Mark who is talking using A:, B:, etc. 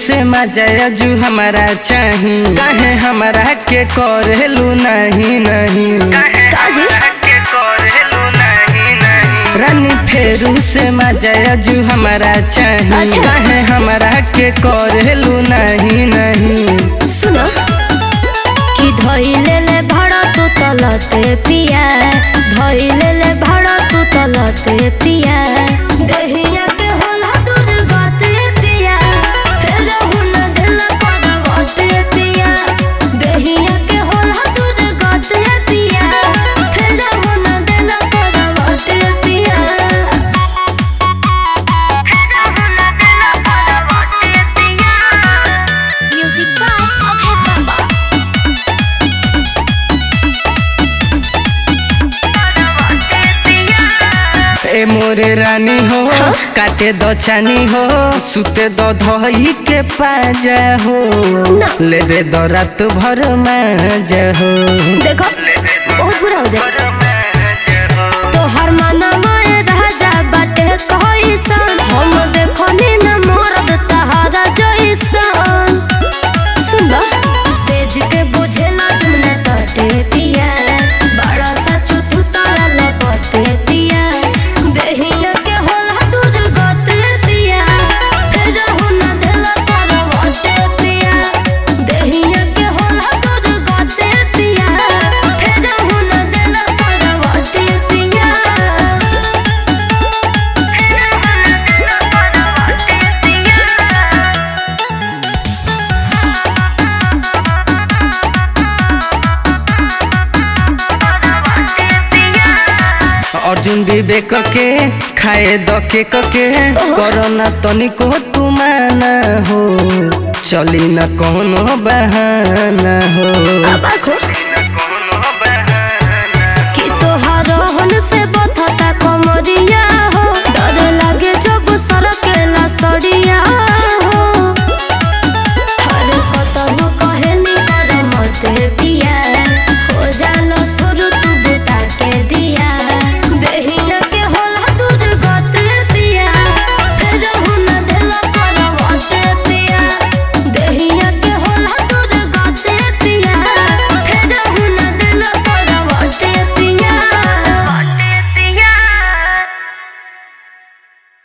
A: से मजा जू हमारा चाही काहे हमारा के करेलू नहीं नहीं
B: काजी
A: रानी फेरू से मजा जू हमारा चाही
B: अच्छा।
A: काहे हमारा के करेलू नहीं नहीं
B: सुनो कि धइले ले भाड़ा तू तलते पिया धइले ले भाड़ा तू तलते पिया दहिया के होला दूध गाते पिया फिर हुन दिल पर बाटे पिया दहिया के होला दूध गाते पिया फिर हुन दिल पर बाटे पिया Music by Okay Bamba.
A: ए मोरे रानी हो काटे दो चानी हो सुते दो धोई के पाजा हो
B: ना।
A: लेबे दो रात भर माजा हो
B: देखो बहुत बुरा हो जाए तोहर मना माए राजा बाटे कइसन हम देखो नी न मरद तहारा जइसन सुन बा सेज के बुझेला जमुना तटे पिया बड़ा सा चुथु तारा लपटे पिया देहिया के होला दूर गते पिया फिर हुना देला तारा वटे पिया देहिया के होला दूर गते पिया फिर हुना देला तारा वटे पिया फिर हुना देला तारा वटे पिया
A: अर्जुन विवेक के खाए द के के कोरोना तनिको तुमाना हो चली न कोनो बहाना हो
B: अब आखो